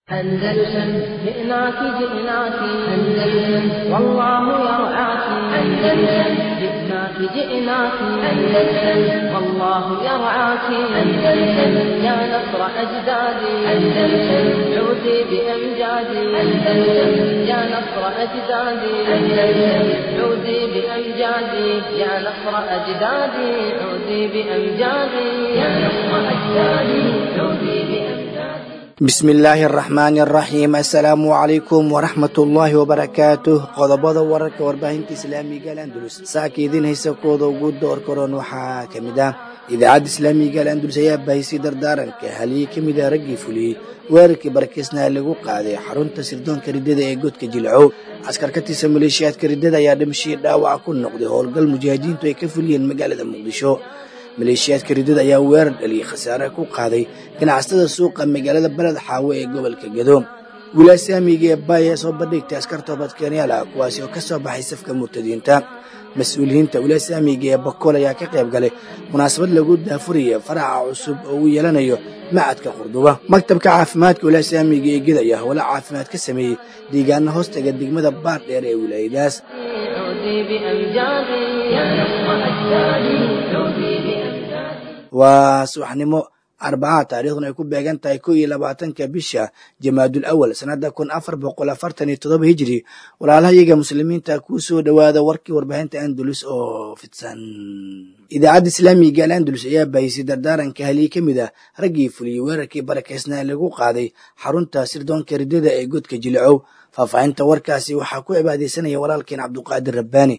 أندلسن جئناك جئناك أندلسن والله يرعاك أندلسن جئناك جئناك أندلسن والله يرعاك أندلسن يا نصر أجدادي أندلسن عودي بأمجادي أندلسن يا نصر أجدادي أندلسن عودي بأمجادي يا نصر أجدادي عودي بأمجادي يا نصر أجدادي عودي بأمجادي bismi illaahi araxmaani araxiim assalaamu calaykum waraxmatullaahi wabarakaatuh qodobada wararka warbaahinta islaamiga alandulus saaka idiin haysa kooda ugu door karoon waxaa ka mid ah idaacadda islaamiga alandulus ayaa bahisay dardaaranka haliyey ka mid ah raggii fuliyey weerarkii barakeysnaa lagu qaaday xarunta sirdoonka riddada ee godka jilcow askar ka tirsan maleeshiyaadka riddada ayaa dhimashii dhaawaca ku noqday howlgal mujaahidiintu ay ka fuliyeen magaalada muqdisho maleeshiyaadka riddada ayaa weerar dhaliyay khasaare ku qaaday ganacsatada suuqa magaalada beled xaawo ee gobolka gado wilaasamiga ee baaya soo bandhigtay askar toobadkeenyaal ah kuwaasi oo ka soo baxay safka murtadiinta mas-uuliyiinta wilaasamiga ee bakool ayaa ka qayb galay munaasabad lagu daafuraya faraca cusub oo uu yeelanayo macadka qurduba maktabka caafimaadka wilaasamiga ee geda ayaa howlo caafimaad ka sameeyey deegaana hoostaga degmada baar dheer ee wilaayadaas عودي بأمجادي يا نصر أجدادي عودي بأمجادي waa subaxnimo arbaca taariikhduna ay ku beegan tahay ko iyo labaatanka bisha jamaadul awal sanada kun afar boqol afartan iyo todoba hijiri walaalahayaga muslimiinta kuu soo dhowaada warkii warbaahinta andalus oo fidsan idaacadda islaamiga al andalus ayaa bahisay dardaaranka haliyey ka mid ah raggii fuliyey weerarkii barakeysnaa lagu qaaday xarunta sirdoonka riddada ee godka jilicow faahfaahinta warkaasi waxaa ku cibaadaysanaya walaalkeen cabduqaadir rabbaani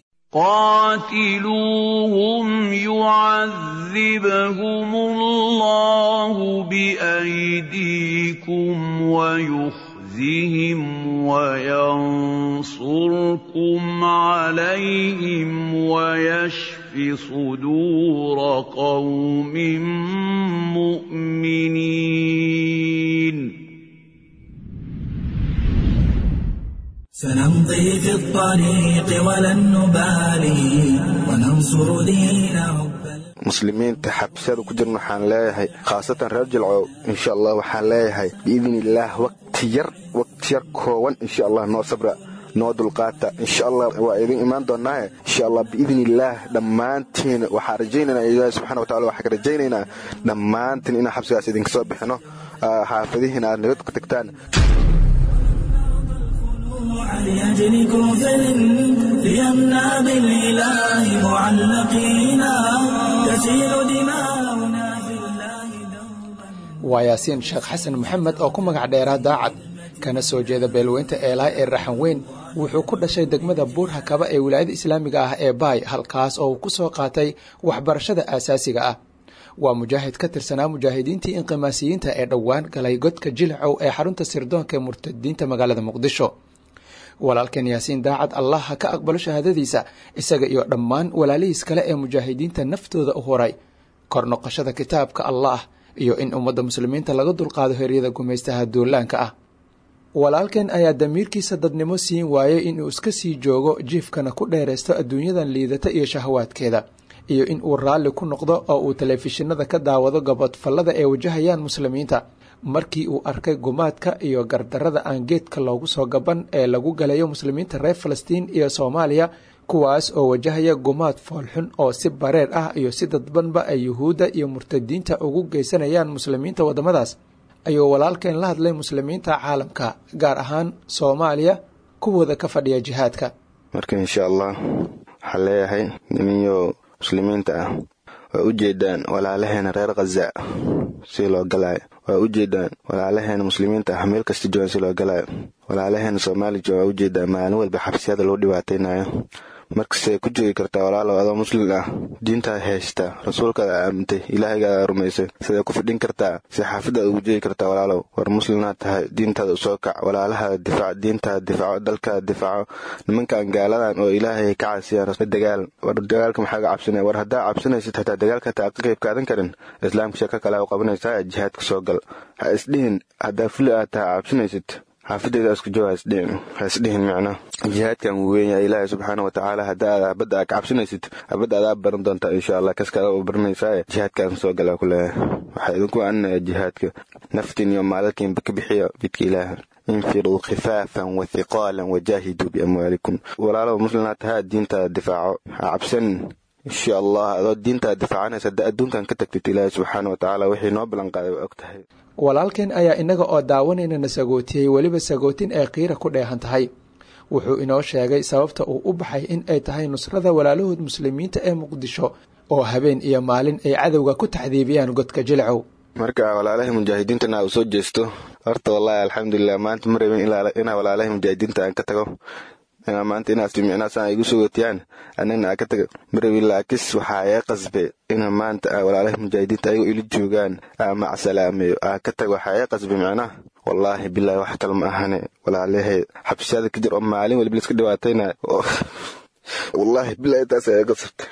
قاتلوهم يعذبهم الله بأيديكم ويخزهم وينصركم عليهم ويشف صدور قوم مؤمنين سنمضي في الطريق ولن نبالي وننصر دين رب muslimiinta xabsiyada ku jirna waxaan leeyahay khaasatan reer jilcow insha allah waxaan leeyahay biidni illaah wakti yar wakti yar koowan insha allah noo sabra noo dulqaata insha allah waa idin imaan doonaaye insha allah biidni illaah dhammaantiin waxaan rajaynaynaa ilaahi subxana wa tacala waxaan ka rajaynaynaa dhammaantiin inaan xabsigaas idinka soo bixino xaafadihiina aad naga tagtaan لأجل كفر ليمنع بالإله معلقينا تسيل دماؤنا في الله دوبا waa yaasiin sheekh xasan maxamed oo ku magac dheeraa daacad kana soo jeeda beelweynta eelaay ee raxan weyn wuxuu ku dhashay degmada buurha kaba ee wilaayada islaamiga ah ee baay halkaas oo uu ku soo qaatay waxbarashada aasaasiga ah waa mujaahid ka tirsanaa mujaahidiintii inqimaasiyiinta ee dhowaan galay godka jilcow ee xarunta sirdoonka ee murtadiinta magaalada muqdisho walaalkan yaasiin daacad allah ha ka aqbalo shahaadadiisa isaga iyo dhammaan walaalihiis kale ee mujaahidiinta naftooda u horay kor noqoshada kitaabka allah iyo in ummadda muslimiinta laga dulqaado heryada gumaystaha duulaanka ah walaalkan ayaa damiirkiisa dadnimo siin waayey inuu iska sii joogo jiifkana ku dheeraysto adduunyadan liidata iyo shahawaadkeeda iyo in uu raalli ku noqdo oo uu telefishinada ka daawado gabadfallada ee wajahayaan muslimiinta markii uu arkay gumaadka iyo gardarada aan geedka loogu soo gaban ee lagu galayo muslimiinta reer falastiin iyo soomaaliya kuwaas oo wajahaya gumaad foolxun oo si bareer ah iyo si dadbanba ay yuhuudda iyo murtadiinta ugu geysanayaan muslimiinta waddamadaas ayuu walaalkeen la hadlay muslimiinta caalamka gaar ahaan soomaaliya kuwooda ka fadhiya jihaadka marka insha allah waxaan leeyahay niminyo muslimiinta ah waa u jeedaan walaalaheena reer khaza si loo galaayo waa u jeedaan walaalaheena muslimiinta ah meel kasta joogan si loo galaayo walaalaheena soomaaliya waa u jeedaan maalin walba xabsiyada lagu dhibaataynayo markastay ku joogi kartaa walaalow adoo muslim ah diintaad haystaa rasuulkaada aamintay ilaahaygaada rumaysay siday ku fidhin kartaa si xaafadaad ugu joogi kartaa walaalow war muslimnaad tahay diintaada usoo kac walaalahaada difaac diintaada difaaco dalkaada difaaco nimankan gaaladan oo ilaahay ka casiyaan dagaal war dagaalka maxaa ga cabsanaya war haddaa cabsanaysid hataa dagaalka hataa ka qayb kaadan karin islaamka sheeko kale u qabanaysaa jihaadka soo gal ha isdhihin haddaa fuli aad tahay cabsanaysid xaafadeeda isku joog hasdhihin micna jihaadkan wuu weyn yahay ilaahay subxaana watacaala hadda aad habadda aad kacabsanaysid habadda adaa baran doontaa insha allah kaskaada u baranaysaa jihaadkaan soo galaa ku leeyahay waxaa idinku anaya jihaadka naftiin iyo maalalkiinba ka bixiya bidka ilaaha infiruu khifaafan wa hiqaalan wajaahiduu biamwaalikum walaalaba muslimna tahaa diintaada difaaco ha cabsanin insha allah adoo diintaada difaacanaysa hadda adduunkan ka tagtid ilaahay subxaana watacaala wixii noo ballanqaaday waa og tahay walaalkeen ayaa innaga oo daawanayna sagootiyey weliba sagootin ay qiira ku dheehan tahay wuxuu inoo sheegay sababta uu u baxay in ay tahay nusrada walaalahood muslimiinta ee muqdisho oo habeen iyo maalin ay cadowga ku taxdiibiyaan godka jilcow marka walaalahay mujaahidiintana u soo jeesto horta wallaahi alxamdulilah maanta ma rabin inaa walaalahay mujaahidiinta aan ka tago maanta inaas micnaasaan igu sogootiyaan anagna aan ka taga ma rabin laakis waxaa iga qasbe ina maanta walaalahay mujaahidiinta ayagoo ila joogaan aa macsalaameeyo aa ka tago waxaa iga qasbe micnaha wallaahi bilaahi wax kale ma ahane walaalahay xabsiyada ka jir oo maalin waliba liska dhibaatayna wallaahi bilaahi taas iga qasabta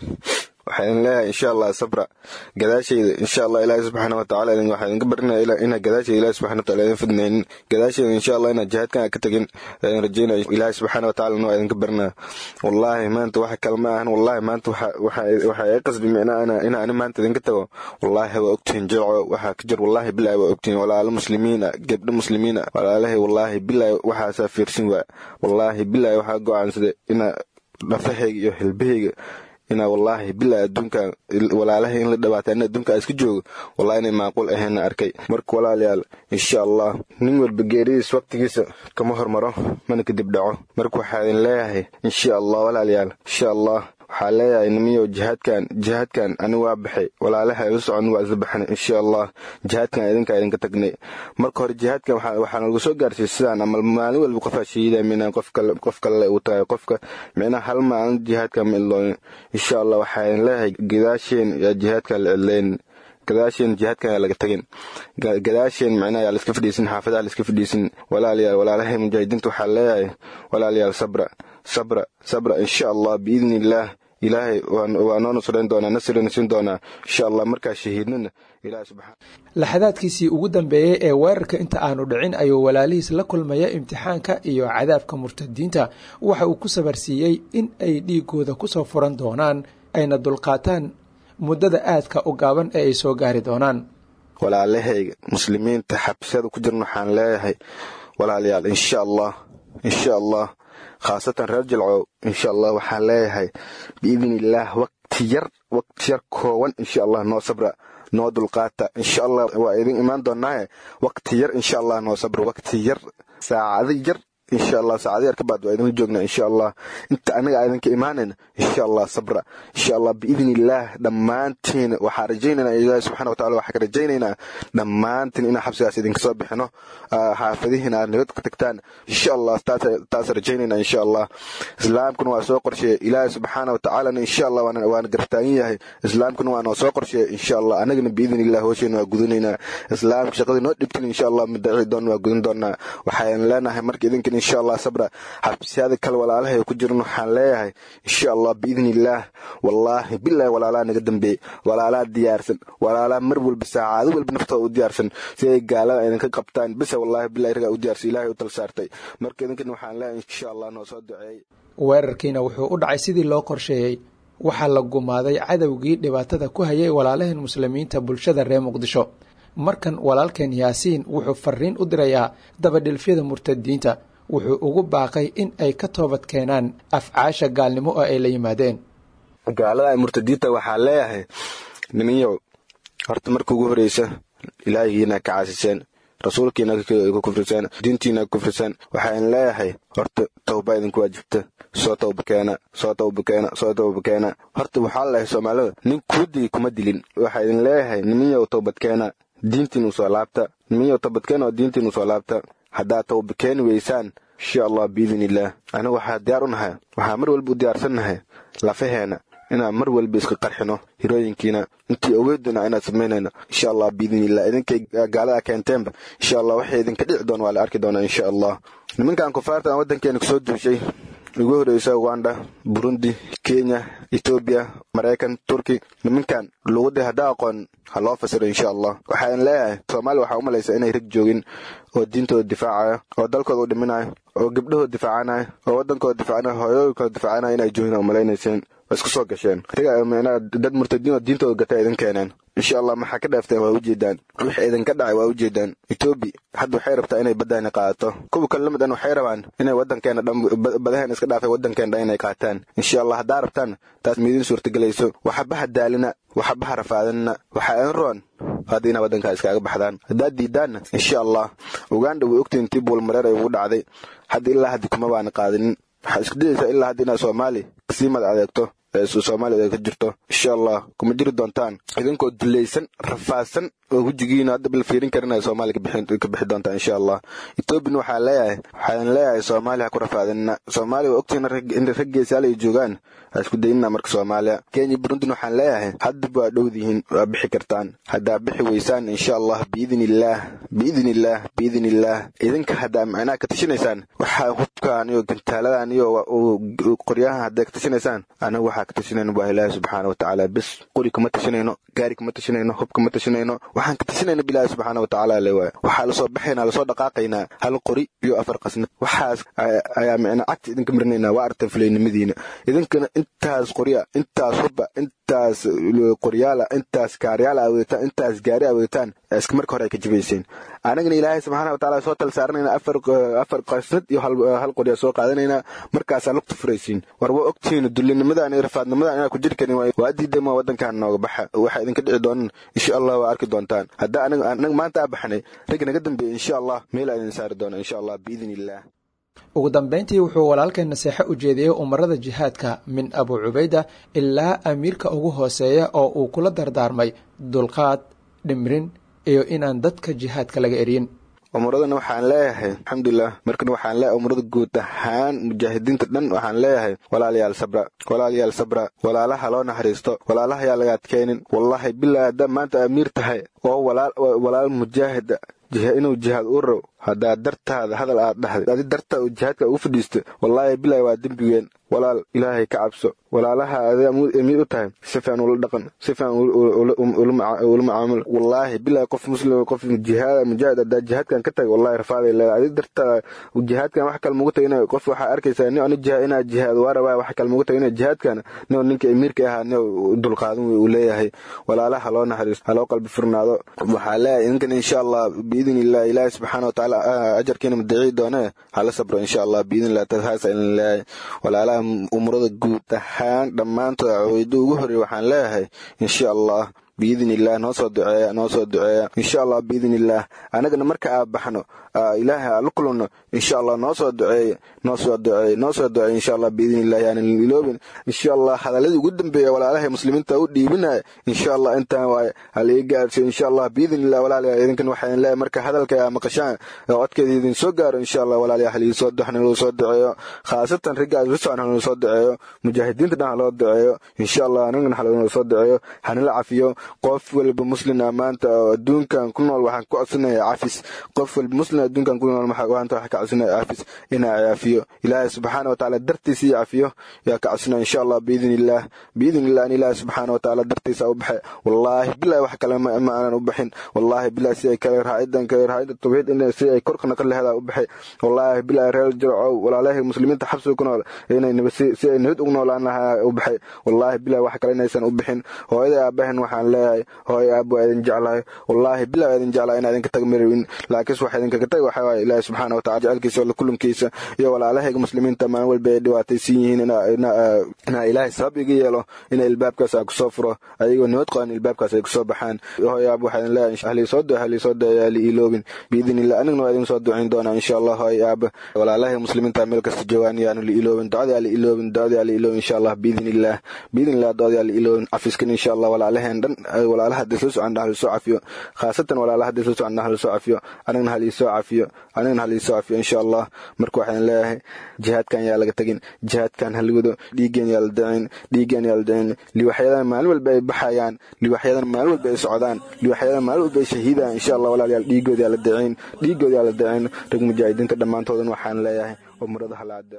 waxaan leeyahay insha allah sabra gadaashayda insha allah ilaahi subxaana watacaala waxaa idinka barinaya inaa gadaashayda ilahi subxana wataala idin fidnaynin gadaashayda insha allah inaa jihaadkan ka tagin aan rajeynaya ilaahi subxaana watacaala waa idinka barinaya wallaahi maanta wax kale ma ahan wallaahi maanta waxaa iga qasbi micnaa ina ani maanta idinka tago wallaahi waa ogtihin jilco waxaa ka jir wallaahi bilaahi waa ogtihin walaalo muslimiina gebdho muslimiina walaalahay wallaahi bilaahi waxaasaa fiirsin waa wallaahi bilaahi waxaa go-aansaday ina dhafahayga iyo hilbahayga inaa wallaahi bilaa adduunkan walaalahay in la dhawaata in adduunka iska joogo wallahi inay macquul ahayna arkay marka walaalayaal insha allah nin walba geeridiis waqtigiisa kama hormaro mana kadib dhaco marka waxaa idin leeyahay insha allah walaalayaal insha allah waxaa leeyahay nimiyo jihaadkan jihaadkan ani waa baxay walaalaha ila socon waa isla baxnay insha allah jihaadkan idinkaa idinka tagnay marka hore jihaadkan waxaa nagu soo gaarsiiyey sidaan ama maalin walba qofaa shahiida mina qof kale qof kale uu tahay qofka micnaha hal maalin jihaadkan ma iloonin insha allah waxaa idin leeyahay gadaasheen yaa jihaadkan la cidlaynin gadaasheen jihaadkan yaa laga tagin gadaasheen micnaha yaa laiska fadhiisin xaafadaha laiska fadhiisin walaalayaal walaalahay mujaahidiinta waxaa leeyahay walaalayaal sabra sabra sabra insha allah biidni illaah ilaahay waa noo nusrayn doonaa nasrina siin doonaa insha allah markaa shahiidnana ilaah subxaan laxadaadkiisii ugu dambeeyey ee weerarka inta aanu dhicin ayuu walaalihiis la kulmaya imtixaanka iyo cadaabka murtadiinta waxa uu ku sabarsiiyey in ay dhiigooda kusoo furan doonaan ayna dulqaataan muddada aadka u gaaban ee ay soo gaari doonaan walaalahayga muslimiinta xabsiyada ku jiran waxaan leeyahay walaalayaal insha allah insha allah khaasatan reer jilcow insha allah waxaan leeyahay biidni illaah waqti yar waqti yar kooban insha allah noo sabra noo dulqaata insha allah waa idin imaan doonaaye waqti yar insha allah noo sabra waqti yar saacado yar insha allah saacado yar ka baad waa idinla joognaa insha allah inta anaga idinka imaanayna insha allah sabra insha allah biidni illaah dhammaantiin waxaa rajaynaynaa ilaahi subxana watacala waxaa ka rajaynaynaa dhammaantiin inaan xabsigaas idinka soo bixino xaafadihiina aad nabad ka tagtaan insha allah taas rajaynaynaa insha allah islaamkuna waa soo qorsheeyey ilaahi subxaana watacaalana insha allah waana gartaagan yahay islaamkuna waa noo soo qorsheeyey insha allah anagana biidni illah hoosheena waa gudanaynaa islaamka shaqadii noo dhibtin insha allah madaci doon waa gudan doonaa waxaan leenahay marka idinkan insha allah sabra xabsiyada kale walaalahay ku jiran waxaan leeyahay insha allah biidni illaah wallaahi bilaahi walaalaa naga dambeeyey walaalaa diyaarsan walaalaa mar walba saacado walba naftooda u diyaarsan si ay gaalada idinka qabtaan bisa wallaahi bilahi ragaa u diyaarsan ilaahay u tal saartay marka idinkan waxaan leeyahay insha allah noo soo duceeyey weerarkiina wuxuu u dhacay sidii loo qorsheeyey waxaa la gumaaday cadowgii dhibaatada ku hayay walaalaheen muslimiinta bulshada reer muqdisho markan walaalkeen yaasiin wuxuu fariin u dirayaa dabadhilfyada murtadiinta wuxuu ugu baaqay in ay ka toobad keenaan afcaasha gaalnimo oo ay la yimaadeen gaalada murtadiinta waxaa leeyahay niminyow horta marka ugu horeysa ilaahigiina ka caasiseen rasuulkiina ka kufriseen diintiina ka kufriseen waxaan leeyahay horta tawba idinku waajibta soo tawba keena soo tawba keena soo tawba keena horta waxaa leeyahay soomaalida nin kuudii kuma dilin waxaa idin leeyahay niminyow tawbad keena diintiinu soo laabta niminyow tawbad keena oo diintiinu soo laabta haddaad tawba keeni weysaan insha allah biidni illaah anigu waxaa diyaar u nahay waxaa mar walba u diyaarsannahay lafaheena inaan mar walba iska qarxino hirooyinkiina intii ogeyduna inaad samaynayno insha allah biidni illah idinkay gaalada keenteenba insha allah waxay idinka dhici doon waa la arki doonaa insha allah nimankan kufaarta aan waddankeena kusoo duushay ugu horeysa uganda burundi kenya etoobiya maraykan turki nimankan luuqadii haddaa aqoon ha loo fasiro insha allah waxaan leeyahay soomaaliya waxaa u malaysa inay rag joogin oo diintooda difaacaya oo dalkooda u dhiminayo oo gabdhahooda difaacanaya oo waddankooda difaacanaya hooyooyinkooda difaacanaya inay joogin oo malaynayseen waa isku soo gasheen dad murtadiin oo diintooda gata idin keeneen insha allah maxaa ka dhaafteen waa ujeedaan wixii idinka dhacay waa ujeedaan etoobi hadda waxay rabtaa inay baddaani qaadato kuwa kale lamid an waxay rabaan inay waddankeena dhan badaheena iska dhaafay waddankeena dhan inay qaataan insha allah haddaa rabtaan taas miidin suurtagelayso waxabaha daalina waxabaha rafaadinna waxaa in roon hadda inaa waddankaa iskaaga baxdaan haddaad diidaanna insha allah uganda way ogtiin tii buulmareer ay ugu dhacday hadda ilaa haddi kuma baana qaadinin waxaad isku dayaysaa ilaa hadda inaad soomaali kasii mad adeegto soomaaliya ay ka jirto insha allah kuma jiri doontaan idinkoo dulaysan rafaadsan oo hujigiina hadda bal fiirin karin ay soomaaliya ka bixi doontaan insha allah etoobiyana waxaa leeyahay waxaan leeyahay soomaaliya ha ku rafaadinna soomaaliya waa ogtiina in raggeesaal ay joogaan ha isku dayinna marka soomaaliya kenya burundina waxaan leeyahay haddaba waa dhowdihiin waa bixi kartaan haddaa bixi weysaan insha allah biidin illaah biidin illaah biidin illaah idinka haddaa macnaha ka tashinaysaan waxaa hubkaan iyo gantaaladan iyo qoryahan hadday ka tashinaysaan anaga waxaa ka tashinayno waa ilaahi subxaana watacaala bes qori kama tashinayno gaari kama tashinayno hub kama tashinayno waxaan ka tashinayna bilaahi subxaana watacaala le waay waxaa lasoo baxaynaa lasoo dhaqaaqaynaa hal qori iyo afar qasnad waxaas ayaa micna cagta idinka marinaynaa waa artan fulaynimadiina idinkana intaas qorya intaas hubba intaas qoryaala intaas kaaryaala aweetaan intaas gaari aweetaan iska marka hore ay ka jibayseen anagana ilaahay subxaana watacaala soo tal saaranayna afar afar qasnad iyo hal qorya soo qaadanaynaa markaasaa lugta furaysiin war waa ogtihiin dullinimadan iyo rafaadnimadan inaa ku jiri karin waa diidama waddankan nooga baxa waxaa idinka dhici doonan insha allah waa arki doontaan haddaa anaga maanta aa baxnay rag naga dambeeya insha allah meel aa idin saari doona insha allah biidin illaah ugu dambayntii wuxuu walaalkeen naseexo u jeediyey umarada jihaadka min abu cubayda ilaa amiirka ugu hooseeya oo uu kula dardaarmay dulqaad dhimrin iyo inaan dadka jihaadka laga eryin umuradana waxaan leeyahay alxamdulilah markan waxaan leeyahay umurada guud ahaan mujaahidiinta dhan waxaan leeyahay walaalayaal sabra walaalayaal sabra walaalaha loo naxariisto walaalaha yaa laga adkaynin wallahi bilaa haddaa maanta amiir tahay oo walaal mujaahida inuu jihaad u row haddaa dartaada hadal aad dhahday adi dartaa uu jihaadka ugu fadhiisto wallaahi bilahi waa dembigeen walaal ilaahay ka cabso walaalaha adaa amiir u tahay si fiican ula dhaqan si fiican ula macaamul wallaahi bilahi qof muslim qof jihaad mujaahid haddaa jihaadkan ka tagay wallahi rafaaday leedahay adi dartaa jihaadkan wax kale mugu tagay qof waxaa arkaysaa nin ani jihaad inaa jihaad waa rabaa wax kale mugu tagay jihaadkan nin ninka amiirka ahaa nin dulqaadan uu leeyahay walaalaha loo naxariisto ha loo qalbi furnaado waxaa leeyahay idinkan insha allah biidin illah ilaahi subxaana watacaala ajarkiina madaciyi doone hala sabro insha allah biidin illah tahaasa in leeyahay walaalaha umurada guud ahaan dhammaantood caweydo ugu horreey waxaan leeyahay insha allah biidin illah noo soo duceeya noo soo duceeya insha allah biidin illah anagana marka aa baxno ilaahay aa la kulanno insha allah noo soo duceeya noo soo duceeya noo soo duceeya insha allah biidin illah yaanan iloobin insha allah hadaladii ugu dambeeya walaalahay muslimiinta u dhiibinaya insha allah intaan waaye halii gaarsiyo insha allah biidin illah walaalayaa idinkan waxaan leeyahay marka hadalka aa maqashaan codkeeda idin soo gaaro insha allah walaalayaa halii soo hanaloo soo duceeyo khaasatan ragga isla socon hanaloo soo duceeyo mujaahidiinta dhan haloo duceeyo insha allah anagana haloo soo duceeyo hanala cafiyo qof walba muslin ah maanta oo adduunkan ku nool waxaan ku codsanaya cafis qof walba muslin adduunkan ku nool maanta waxaan ka codsanaya cafis inaa cafiyo ilaahay subxaana watacaala dartiisa iyo cafiyo yaa ka codsanaya insha allah biidin illah biidin illah in ilaahay subxaana watacaala dartiisa u baxay wallaahi bilahi wax kale ma aanan u baxin wallaahi bilahi si ay kale raacidan kale raacida tawxiid in si ay korkana ka lehedaa u baxay wallaahi bilahi reer jircow walaalahi muslimiinta xabsiga ku nool inay si ay nabad ugu noolaan lahaa u baxay wallaahi bilahi wax kale inaysan u bixin hooyada aabahan waxaan leeyahay hooy aab waa idin jeclahay wallaahi bilah waa idin jeclahay inaa idinka tag marawin laakiinse waxa idinkaga tag waxa waaye ilaahi subxaana watacala jecelkiisa oo kulankiisa iyo walaalahayga muslimiinta maalin walba ay dhibaataysan yihiin inaa ilaahay sabab iga yeelo ina ilbaabkaas aan kusoo furo ayagoo nabad qaban ilbaabkaas ay kusoo baxaan hooy aab waxaa idin leeyahay halii soo duce halii soo duce ali iloobin biidin illah anigna waa idin soo ducayn doonaa insha allah hooy aab walaalahay muslimiinta meel kasta joogaan yaanu li iloobin ducadii ali iloobin ducadii ali iloobin insha allah biidin illah biidin illah ducadii ali iloobin cafiskan insha allah walaalaheen dhan walaalaha hadii soo socon hal soo cafiyo khaasatan walaalaha hadii soo socon hal soo cafiyo anigna hal soo cafiyo anigna hal soo cafiyo insha allah marka waxaan leeyahay jihaadkan yaa laga tagin jihaadkan hal wado dhiigeen yaa la dacin dhiigeen yaa la dacin liwaxyadan maalin walba ay baxayaan liwaxyadan maalin walba ay socdaan liwaxyadan maalin walba ay shahiidaan insha allah walaalayaal dhiigood yaa la dacin dhiigood yaa la dacin rag mujaahidiinta dhammaantoodan waxaan leeyahay umrada hala adeeco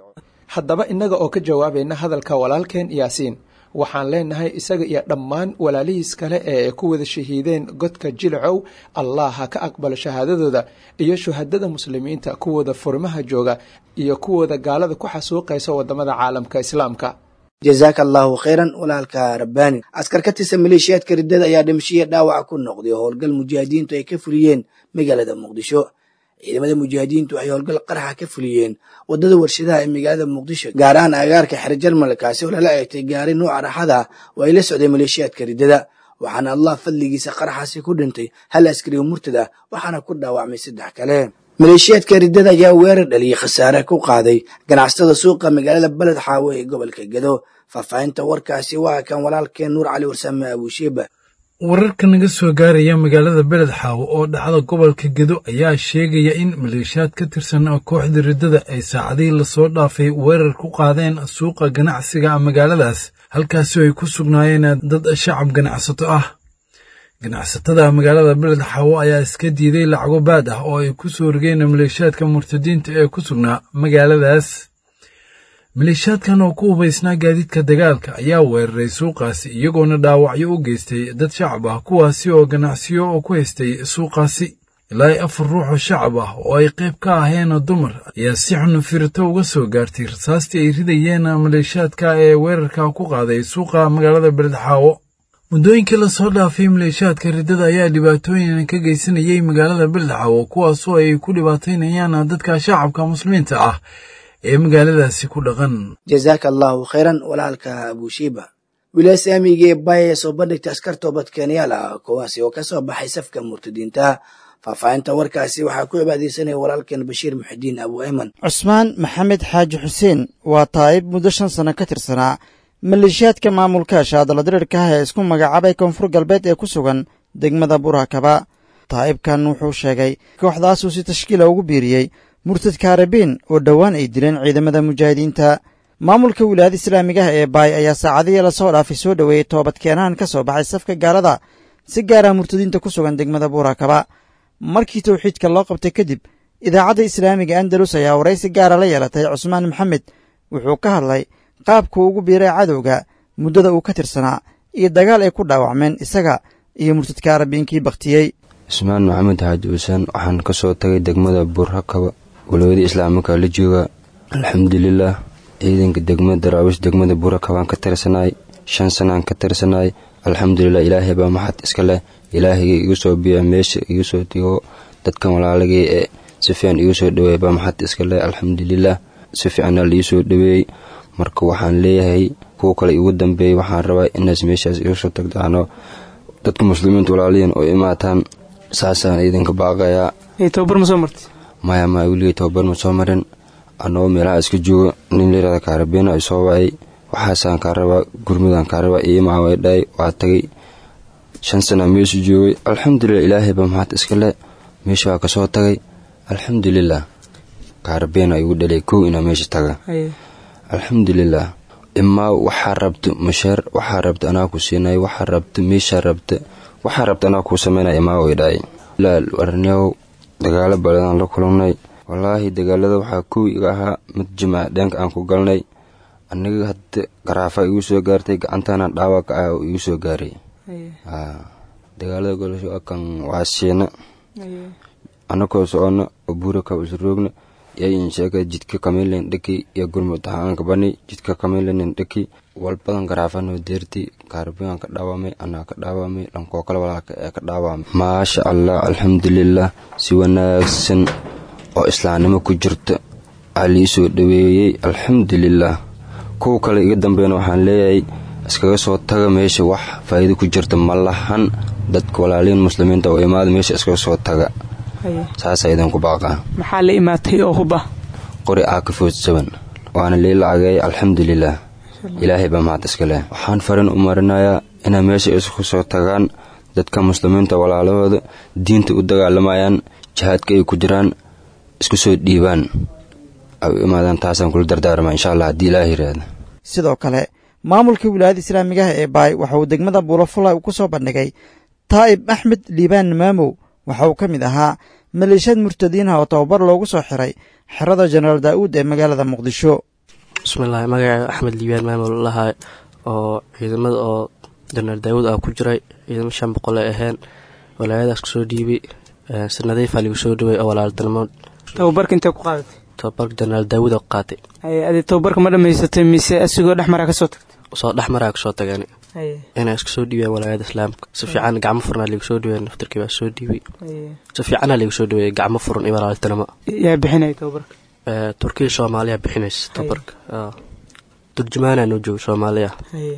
haddaba innaga oo ka jawaabayna hadalka walaalkeen yaasiin waxaan leenahay isaga iyo dhammaan walaalihiis kale ee ku wada shahiideen godka jilcow allah ha ka aqbalo shahaadadooda iyo shuhadada muslimiinta kuwooda furimaha jooga iyo kuwooda gaalada ku xasuuqaysa wadamada caalamka islaamka jazaaka allahu khayran walaalka rabbaani askar ka tirsan maleeshiyaadka riddada ayaa dhimashiya dhaawaca ku noqday oo howlgal mujaahidiintu ay ka fuliyeen magaalada muqdisho ciidamada mujaahidiintu waxay howlgal qaraxa ka fuliyeen wadada warshadaha ee magaalada muqdisho gaar ahaan agaarka xer jarmal kaasi oo lala eegtay gaari nuuca raxada oo ay la socday maleeshiyaadka riddada waxaana allah fadligiisa qaraxaasi ku dhintay hal askari oo murtad ah waxaana ku dhaawacmay saddex kale maleeshiyaadka riddada ayaa weerar dhaliyay khasaare ku qaaday ganacsatada suuqa magaalada beled xaawo ee gobolka gedo faahfaahinta warkaasi waa kan walaalkeen nuur cali warsame abuushiiba wararka naga soo gaaraya magaalada beled xaawo oo dhacda gobolka gedo ayaa sheegaya in maleeshiyaad ka tirsan kooxda riddada ay saacadihii lasoo dhaafay weerar ku qaadeen suuqa ganacsiga magaaladaas halkaasoo ay ku sugnaayeen dad shacab ganacsato ah ganacsatada magaalada beled xaawo ayaa iska diiday lacago baad ah oo ay ku soo rogeen maleeshiyaadka murtadiinta ee ku sugnaa magaaladaas maleeshiyaadkan oo ku hubaysnaa gaadiidka dagaalka ayaa weeraray suuqaasi iyagoona dhaawacyo u geystay dad shacab ah kuwaasi oo ganacsiyo oo ku haystay suuqaasi ilaa i afar ruux oo shacab ah oo ay qayb ka aheen dumar ayaa si xun firito uga soo gaartay rasaastii ay ridayeen maleeshiyaadka ee weerarka ku qaaday suuqa magaalada beledxaawo muddooyinkii lasoo dhaafay maleeshiyaadka riddada ayaa dhibaatooyin ka geysanayay magaalada beledxaawo kuwaasoo ay ku dhibaataynayaan dadka shacabka muslimiinta ah ee magaaladaasi ku dhaqan jazaaka allahu khayran walaalka abuushiiba wilaaya saamiga ee baaya soo bandhigta askar toobadkeenyaal ah kuwaasi oo ka soo baxay safka murtadiinta faahfaahinta warkaasi waxaa ku cibaadeysanaya walaalkeen bashiir muxidiin abu ayman cusmaan maxamed xaaji xuseen waa taa'ib muddo shan sano ka tirsanaa maleeshiyaadka maamulka shaadaladirirka ah ee isku magacaabay koonfur galbeed ee ku sugan degmada burakaba taa'ibkan wuxuu sheegay kooxdaasuu si tashkiila ugu biiriyey murtadka arabiin oo dhowaan ay dileen ciidamada mujaahidiinta maamulka wilaayada islaamiga ah ee baay ayaa saacadihii lasoo dhaafay soo dhoweeyey toobadkeenahan ka soo baxay safka gaalada si gaara murtadiinta ku sugan degmada buurakaba markii towxiidka loo qabtay kadib idaacadda islaamiga andalus ayaa waraysi gaara la yeelatay cusmaan maxamed wuxuu ka hadlay qaabkuu ugu biiray cadowga muddada uu ka tirsanaa iyo dagaal ay ku dhaawacmeen isaga iyo murtadka arabiinkii bakhtiyey cusmaan maxamed xaaji xuseen waxaan ka soo tagay degmada buurhakaba walooyada islaamika la jooga alxamdulilah ciidanka degmada daraawish degmada buurakabaan ka tirsanaay shan sanaan ka tirsanaay alxamdulilah ilaahay baa maxad iska leh ilaahayga igu soo biya meesha igu soo digo dadkan walaalagay ee si fiican igu soo dhaweeya baa maxad iska leh alxamdulilah si fiicana liii soo dhaweeyey marka waxaan leeyahay kuwa kale igu dambeeyey waxaan rabaa inaas meeshaas igu soo tagdaano dadka muslimiinta walaaliyan oo imaataan saasaan idinka baaqayaa maya maya weligay tababar ma soo marin anagoo meelaha iska joogo nin layirahda kaarabeena ay soo wacay waxaasaan kaa rabaa gurmudaan kaa rabaa iimaa way dhahay waa tagay shan sana meeshu joogay alxamdulilah ilaahay baa maxaad iska le meesha waa kasoo tagay alxamdulilah kaarabeena igu dhalay kow inaa meesha taga alxamdulilah imaa waxaa rabta masheer waxaa rabta anaa ku siinay waxaa rabta meeshaa rabta waxaa rabta anaa kuu sameynaya imaa way dhahay warnyow dagaalo baladaan la kulannay wallaahi dagaalada waxaa kow iga ahaa mid jimaac dheenka aan ku galnay aniga hadda garaafa igu soo gaartay gacantaana dhaawaca ah oo igu soo gaaray dagaalada golasho kan waa siina anakoo socono oo buuraka usroogna yayin sheega jidka kamilen dhaki iyo gurmud ahaanka bani jidka kamilen dhaki walbadan garaafano deerti kaarbigan ka dhaawamay anaa ka dhaawamay dhankoo kale walaalka ee ka dhaawamay maasha allah alxamdulilah si wanaagsan oo islaamnimo ku jirta aa lii soo dhaweeyey alxamdulilah kuw kale iga dambeyn waxaan leeyahay iskaga soo taga meesha wax faa'iido ku jirta ma lahan dadka walaaliin muslimiinta oo imaada meesha iskaga soo taga saasaa idinku baaqaa maxaa la imaatay oo huba qori aa ka foodsaban waana lii lacageey alxamdulilah ilaahay baa mahad iska leh waxaan farin u marinayaa inay meesha isku soo tagaan dadka muslimiinta walaalahooda diinta u dagaalamayaan jihaadka ay ku jiraan isku soo dhiibaan ay u imaadaan taasaan kula dardaarmaa insha allah haddii ilaah yiraahda sidoo kale maamulka wilaayada islaamigaha ee baay waxa uu degmada buulafula uu ku soo bandhigay taa'ib axmed liibaan maamow waxa uu ka mid ahaa maleeshiyad murtadiinha oo tababar loogu soo xiray xerada jenaraal daa'uud ee magaalada muqdisho bismillahi magacee axmed liibaan maamul lahaa oo ciidamada oo janaal daawud ah ku jiray ciidamo shan boqol ay aheen walaayadaas kusoo dhiibay sanadiifaa ligu soo dhaway oo walaaltinimo tababarka intee ku qaadatay tababarka janaal daawud oo qaatay adi tababarka ma dhammaysatay mise asigoo dhexmaraa ka soo tagtay soo dhexmaraa kasoo tageen inay iska soo dhiibeen walaayada islaamka si fiican gacmo furnaa ligu soo dhawey naftarkii baa soo dhiibay si fiicana ligu soo dhaweeyey gacmo furan iyo walaaltinimo yaa bixinaya tababarka turkiya soomaaliya bixinaysa tababarka turjumaana noo jooga soomaaliya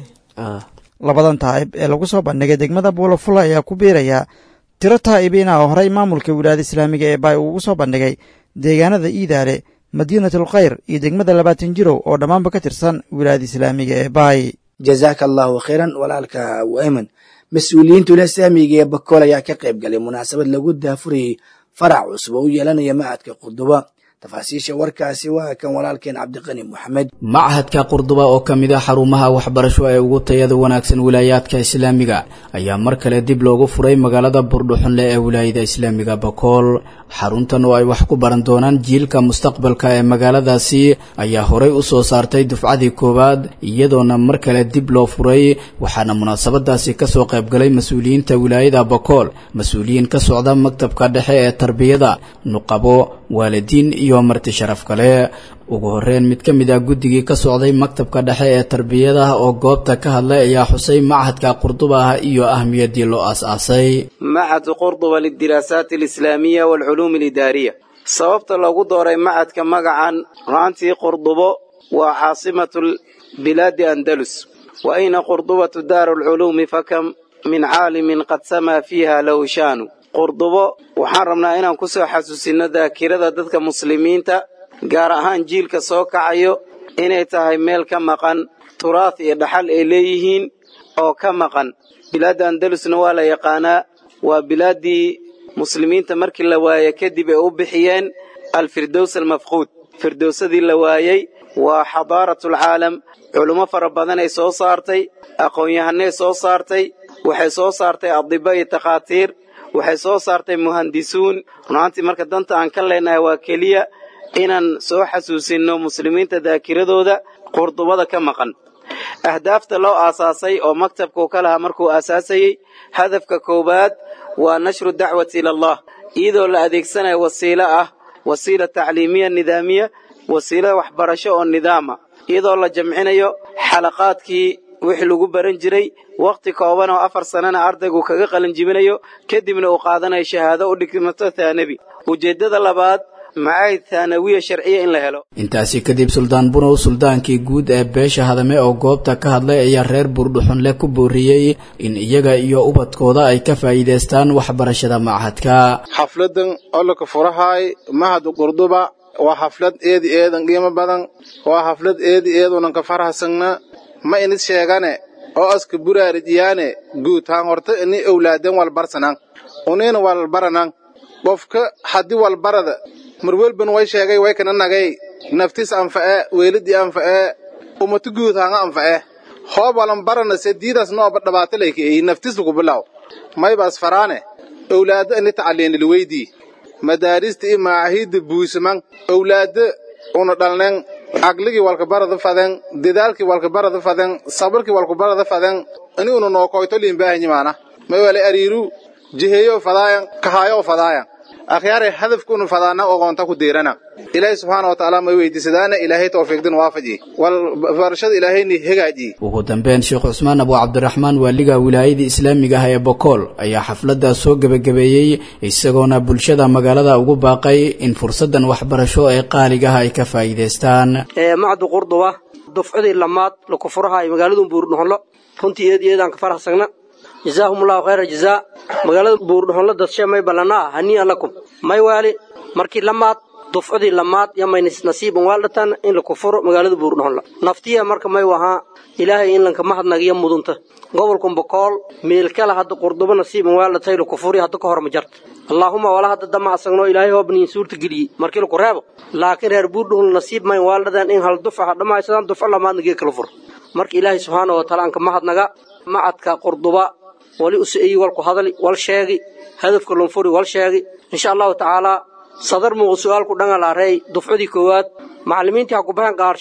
labadan taa'ib ee lagu soo bandhigay degmada buulafula ayaa ku biiraya tiro taa'ibiina oo horey maamulka wilaayada islaamiga ee baay ugu soo bandhigay deegaanada iidaale madiinatul khayr iyo degmada labaatan jirow oo dhammaanba ka tirsan wilaayada islaamiga ee baay jazaaka allahu khayran walaalka wayman mas-uuliyiinta wilaayada islaamiga ee bakool ayaa ka qayb galay munaasabad lagu daafurayey farac cusub oo u yeelanaya macadka qurduba tafaasiisha warkaasi waa kan walaalkeen cabdiqani moxamed machadka qurduba oo ka mid ah xarumaha waxbarasho ee ugu tayada wanaagsan wilaayaadka islaamiga ayaa mar kale dib loogu furay magaalada burdhuxunle ee wilaayada islaamiga bakool xaruntan oo ay wax ku baran doonaan jiilka mustaqbalka ee magaaladaasi ayaa horey u soo saartay dufcadii koowaad iyadoona mar kale dib loo furay waxaana munaasabadaasi kasoo qaybgalay mas-uuliyiinta wilaayada bakool mas-uuliyiin ka socda maktabka dhexe ee tarbiyada nuqabo waalidiin iyo marti sharaf kale ugu horeyn mid ka mid ah guddigii ka socday maktabka dhexe ee tarbiyada oo goobta ka hadlay ayaa xusay machadka qurduba ah iyo ahmiyadii loo aas-aasay machadu qurduba lidiraasaat alislaamiya waalculuum alidaariya sababta loogu dooray machadka magacan ru'aantii qurdubo waa caasimatu bilaadi andalus wa ayna qurdubatu daaru alculuumi fakam min caalimin qad samaa fiiha lahu shaanu qurdubo waxaan rabnaa inaan ku soo xasuusinno daakirada dadka muslimiinta gaar ahaan jiilka soo kacayo inay tahay meel ka maqan turaah iyo dhaxal ay leeyihiin oo ka maqan bilaadda andalusna waa la yaqaanaa waa bilaaddii muslimiinta markii la waaye kadib ay u bixiyeen alfirdows almafquud firdowsadii la waayey waa xadaaratalcaalam culummo fara badan ay soo saartay aqoon-yahanay soo saartay waxay soo saartay adiba iyo takhaatiir waxay soo saartay muhandisuun runaantii marka danta aan ka leenahay waa keliya inaan soo xasuusinno muslimiinta daakiradooda qurdubada ka maqan ahdaafta loo aasaasay oo maktabkuu ka lahaa markuu aasaasayey hadafka koowaad waa nashru dacwati ila allah iyadoo la adeegsanayo wasiilo ah wasiila tacliimiya nidaamiya wasiilo waxbarasho oo nidaama iyadoo la jamcinayo xalaqaadkii wixii lagu baran jiray wakhti kooban oo afar sannana ardaygu kaga qalinjibinayo kadibna uu qaadanayo shahaado u dhigmato thaanabi ujeeddada labaad macaahid thaanawiya sharciya in la helo intaasi kadib suldaan bunow suldaankii guud ee beesha hadame oo goobta ka hadlay ayaa reer buurdhuxunle ku booriyey in iyaga iyo ubadkooda ay ka faa'iidaystaan waxbarashada machadka xafladan ololka furahaay mahadu qurduba waa xaflad eedi eedan qiimo badan waa xaflad eedi eedunan ka farhasagna ma inis sheegane oo aska buraarijiyaane guud haan horta ini owlaaden walbarsanan unina walbaranan qofka haddii walbarada marwelban way sheegay way kana nagay naftis anfa'e weelidii anfa'e umatu guud haanga anfa'e hoob walan barana sediidaas nooba dhabaata laykaeyi naftis lagu bilaw maybaas faraane owlaado ini tacaliinilweydii madaarista iyo macahiidda buusaman owlaado una dhalnen caqligii walkabarada faden dadaalkii walkabarada faden sabarkii walkabarada faden ini una nookoyto liinbaahanyimaana maywale ariiru jiheeyo fadaayan kahaayo fadaayan akhyaare hadafkunu fadaana ogoonta ku deerana ilaahay subxaana wa tacaala may weydiisadaana ilaahay tawfiiqdin waafaji wal barashada ilaahayni hagaaji ugu dambeyn sheekh cusmaan abu cabdiraxmaan waaliga wilaayadii islaamiga ah ee bokool ayaa xafladda soo gebagabeeyey isagoona bulshada magaalada ugu baaqay in fursaddan waxbarasho ee qaaligaha ay ka faa'iidaystaan macdu qurduba dufcadii lamaad lakufuraha magaaladu buurdhuxonlo runtii eed iyo eedaan ka faraxsagna jazaahum allahu khayra jazaa magaalada buurdhuxonlo dadshe may ballanaa hanii'an lakum may waali markii lamaad dufcadii lamaad yamay nasiiban waaldhatan in la kufuro magaalada buurdhuxonlo naftiya marka may wahaa ilaahay in lanka mahadnagiyo mudunta gobolkan bokool meelkala hadda qurdubo nasiiban waaldhatay la kufuri hadda ka hor ma jarta allaahuma wala hadda dama asagno ilaahay hoobniin suurta geliyey markii laku reebo laakiin reer buurdhuxonlo nasiib mayn waaldhadeen in hal dufca ha dhammaysadaan dufco lamaadna gee kala furo marka ilaahay subxaana wa taala anka mahadnaga macadka qurduba wali usi'eyi walku hadali wal sheegi hadafka lunfuri wal sheegi insha allahu tacaalaa sadar muuqu su'aalku dhangalaareey dufcadii koowaad macallimiintii ha ku baxeen qaarsho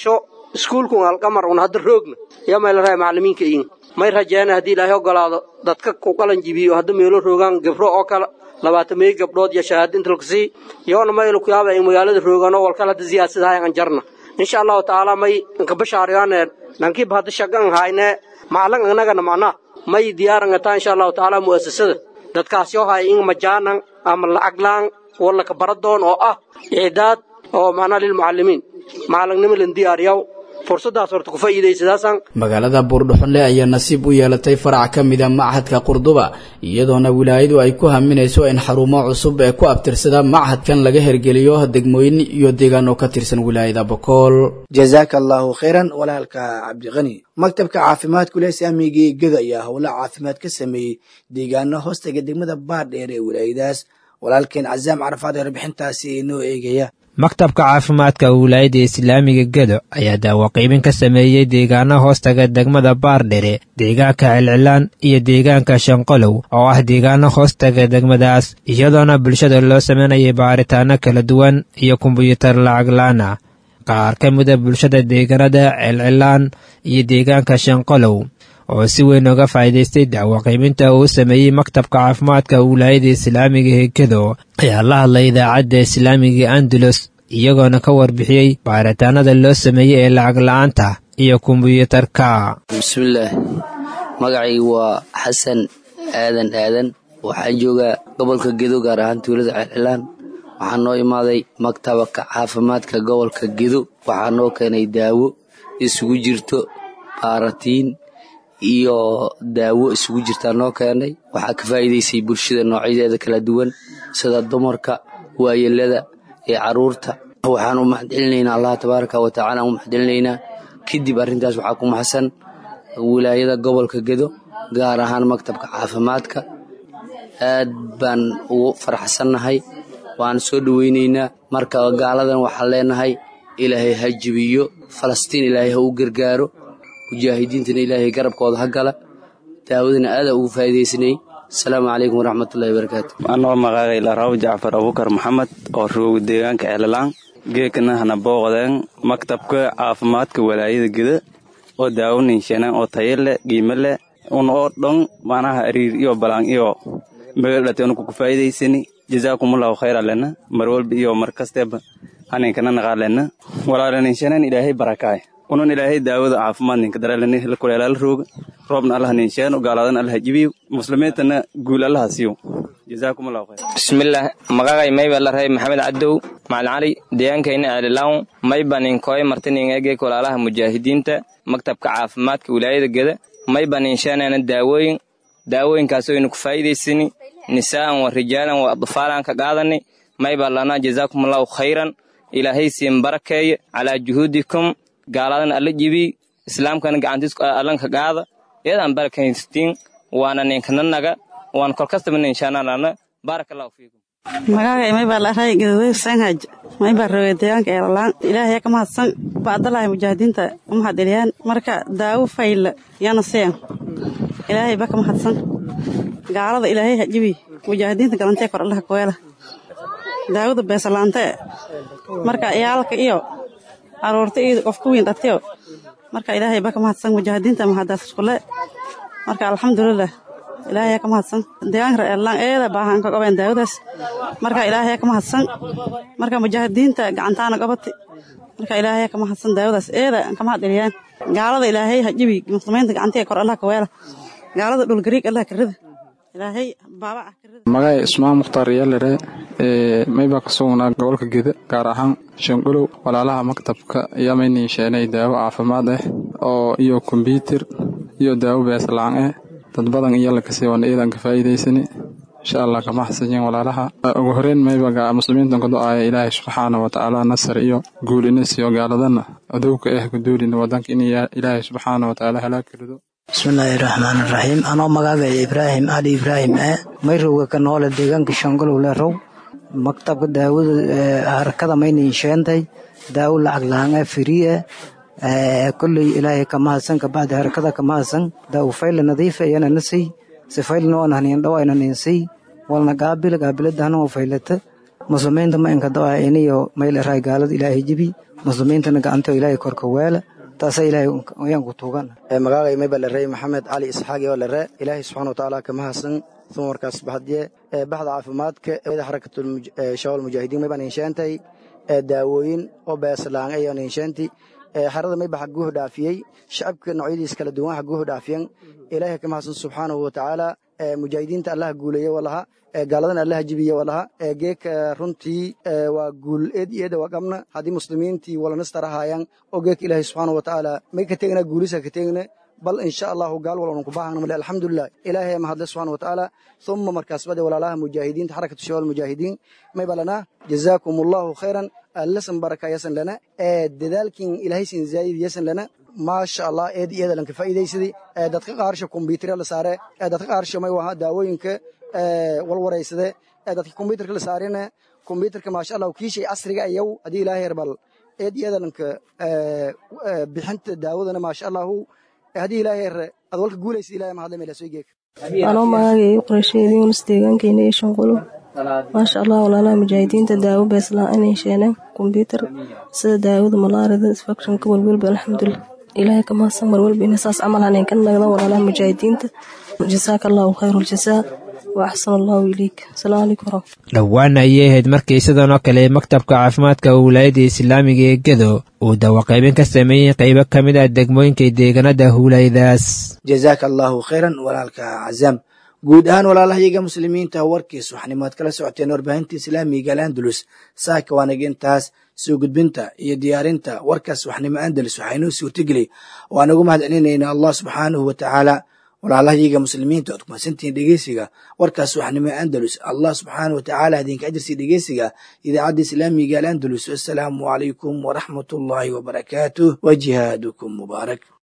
iskuulkun alqamar un hadda roogna yaa may la rahay macallimiinka iin may rajeena haddii ilaahay ogolaado dadka ku qalan jibiyo hadda meelo roogaan gabro oo kale labaatan meey gabdhood iyo shahaado inta lagu sii yoona maylu ku yaaba in magaalada roogaan oo walkale hadda siyaasadahay aan jarna insha allahu tacaala may inka bashaariyaane nankiiba hadda shagan hayne macalin annagana macnaa may diyaarangataa insha allahu tacaala mu'asasada dadkaas yoo haya in majaanan ama lacaglaan wallaka baradoon oo ah icdaad oo macnaa lilmucallimiin macalingnimo lan diyaariyaw fursadaas horta ku faa'iidaysadaasaan magaalada buurdhuxunle ayaa nasiib u yeelatay farac ka mida machadka qurduba iyadoona wilaayadu ay ku haminayso in xarumo cusub ee ku abtirsada machadkan laga hergeliyo degmooyin iyo deegaano ka tirsan wilaayada bokool jazaaka allaahu khayran walaalka cabdiqani maktabka caafimaadku leh saamigii geda ayaa howla caafimaad ka sameeyey deegaano hoostaga degmada baardheer ee wilaayadaas walaalkeen casaam carafaad ee warbixintaasi inoo eegaya maktabka caafimaadka wilaayadda islaamiga gedo ayaa daawaqiibin ka sameeyey deegaano hoostaga degmada baardhere deegaanka celcilaan iyo deegaanka shanqolow oo ah deegaano hoostaga degmadaas iyadoona bulshada loo sameynayay baaritaano kala duwan iyo kombuyuutar lacaglaan ah qaar ka mida bulshada deegaanada celcilaan iyo deegaanka shanqolow oo si weyn uga faa'iidaystay daawaqiibinta uu sameeyey maktabka caafimaadka wilaayada islaamiga ee gedo ayaa la hadlay idaacadda islaamiga andalus iyagoona ka warbixiyey baaritaanada loo sameeyey ee lacag la'aanta iyo kombuyuutarka bismillaah magacaygu waa xasan aadan aadan waxaa joogaa gobolka gedo gaar ahaan tuulada celcilaan waxaa noo imaaday maktabka caafimaadka gobolka gedo waxaa noo keenay daawo isugu jirto baaratiin iyo daawo isugu jirtaa noo keenay waxaa ka faa'iidaysay bulshada noocyadeeda kala duwan sida dumarka waayelada ee carruurta waxaan u maxadcelinaynaa allah tabaaraka wa tacaala u maxadcelinaynaa kadib arrintaas waxaa ku maxsan wilaayada gobolka gedo gaar ahaan maktabka caafimaadka aad baan ugu faraxsannahay waan soo dhoweynaynaa marka gaaladan waxaan leenahay ilaahay ha jibiyo falastiin ilaahay ha u gargaaro mujaahidiintana ilaahay garabkooda ha gala daawadana aadaa ugu faa'iidaysanay asalaamu calaykum waraxmatullahi wabarakaatu anoo maqaaqay laraw jacfar abukar maxamed oo rooga deegaanka ceelalaan geekana hana booqdeen maktabka caafimaadka walaayada geda oo daawaninshaneen oo tayo leh qiimo leh un oo dhan manaha ariir iyo balaan iyo megadhate unuku ku faa'iidaysani jazaakumullahu khayra lena mar walba iyo mar kasteeba haninkana naqaa lena walaalaninshaneen ilaahay barakaay unan ilaahay daawada caafimaad ninka daraalani kuleelaala rooga roobna allah ninsheeno gaaladana allah jibiyo muslimiintana guul allaha siiyo jazaakumullahu khayr bismillaah magacay mayba la ray maxamed cadow macalin cali deegaankayna ceelilawn mayba ninkooy martiningegeek walaalaha mujaahidiinta maktabka caafimaadka wilaayada geda mayba ninsheeneena daawooyin daawooyinkaas oynu ku faa'iidaysani nisaa'an wa rijaalan wa adfaalan ka qaadani mayba lanaa jazaakumullahu khayran ilaahay siin barakeeye calaa juhuudikum gaaladan alla jibi islaamkana gacantiis allanka qaada eedaan barakaystiin waana ninkananaga waan kolkastaba ninshaanalana baarakallahu fiikum magaaga maybaa laray gaduuday sanhaj maybaa roogay deegaanka eelalaan ilaahay ka mahadsan baadalahay mujaahidiinta u mahadceliyaan marka daawo fayla yana seen ilaahay ba ka mahadsan gaalada ilaahay hajibi mujaahidiinta galantee kor allaha kuweela daawada beesalaante marka iyaalka iyo aroorta iyo qofka weyn dhatiyo marka ilaahay ba ka mahadsan mujaahidiinta mahadaas iskule marka alxamdulilah ilaahay ka mahadsan deegaanka reerlaan eeda baahan ka qabeen daawadaas marka ilaahay ka mahadsan marka mujaahidiinta gacantaana qabati marka ilaahay ka mahadsan daawadaas eeda ka mahadceliyaan gaalada ilaahay hajibi muslimiinta gacantiga kor allah ka weela gaalada dhul gariig allah ka rida ilaahay baaba ah magay ismaan mukhtaar yaalere ee maybaa ka sugnaa gobolka geda gaar ahaan shangulow walaalaha maktabka ayaa maynii sheenay daawo caafimaad ah oo iyo kombyuutar iyo daawo beeslaan ah dad badan iyo lakasii wana iidan ka faa'iidaysani insha allah kama xasanyin walaalaha ugu horeyn maybaga muslimiintan ku do-aaya ilaahay subxaana wa tacaala nasar iyo guul ina siiyo gaaladana adowka ah guduulina wadanka in ilaahay subxaana wa tacaala halaag rido bismillaahi raxmaan raxiim anoo magaagaya ibraahim ali ibraahim ee mayrowga ka noole deegaanka shangolow lerow maktabka daawada harakada maynin sheentay daawo lacag laanga firiye kolley ilaahay kamahadsan kabacdi harakada kamahadsan daawo fayla nadiifa iyana nasay si faylna oon haniin dhawayna ninsay walna gaabila gaabiladahna oo faylata muslimiinta ma inka do-a iniyo mayl eray gaalada ilaahay jibi muslimiintana gacantoo ilaahay korka weela taasa ilaahay ayaan ku tuugan magacay mayba lare maxamed cali isxaaq oo lare ilaahay subxaana watacaala kama hasan dumarkaas baxdiye baxda caafimaadka xarakatul shawal mujaahidiin mayban insheentay daawooyin oo beeslaan ayan insheenti xerada mayba xaguuhu dhaafiyey shacabka noocyadiis kala duwan xaguuhu dhaafiyan ilaahay kama hasan subxaanahu watacaala mujaahidiinta allaha guuleeye walaha gaaladana allaha jibiye walaha geeka runtii waa guul eed iyo eeda waa qabna haddii muslimiintii walanastarahaayaan oo geeka ilaahay subxaanahu watacaala may ka tegna guulisa ka tegna bal insha allahu gaal walban ku baahana male alxamdulilah ilaahay ma hadle subxana watacaala uma markaas bade walaalaha mujaahidiinta xarakatu shawal mujaahidiin may balana jazaakum allahu khayran allasan baraka yasan lana dadaalkin ilaahay sin zaayid yasan lana maasha allah eed iyada lanka faa'iidaysadii dadka qaarsha kombyuutarya la saare dadka qaarsha may waha daawooyinka walwaraysade dadka kombyuutarka la saarina kombyuutarka maasha allah kiishay casriga ayaw haddii ilaahay herbal eed iyada lanka bixinta daawadana maasha allahu haddii ilaahay her ad walka guulaysa ilahay ma hadla mela soo geeka anoo magaageeyo qorasheedii unas deegaankeena iyo shanqulo maasha allah walaalaha mujaahidiinta daawo beeslaan inay sheeneen kombyuutar sida daawada malaarida infectionka walwalba alxamdulilah ilaahay ka mahadsan mar walba ina saas camal haneen ka nagda walaalaha mujaahidiinta jasaaka allahu khayru ljasaa wa axsan allahu ilayk asalaamu calaykum waraxmat dhowaana ayay ahayd markii sidan oo kale maktabka caafimaadka wilaayadda islaamiga ee gedo uu dawaqaybin ka sameeyey qaybo ka mid ah degmooyinka deegaanada huulaydaas jazaaka allahu khayran walaalka cazaam guud ahaan walaalahayaga muslimiinta warkiis waxnimaad kala socoteen warbaahinta islaamiga alandalus saaka waanagintaas soo gudbinta iyo diyaarinta warkaas waxnimo andalus waxaynoo suurtageli waan ugu mahad celinayna allah subxaanahu watacaala walaalahayaga muslimiinta oad kumadsantihiin dhegeysiga warkaas waxnimo andalus allah subxaanahu watacaala idinka ajirsi dhegeysiga idaacadda islaamiga alandalus assalaamu calaykum waraxmat ullaahi wabarakaatuh wa jihaadukum mubaarak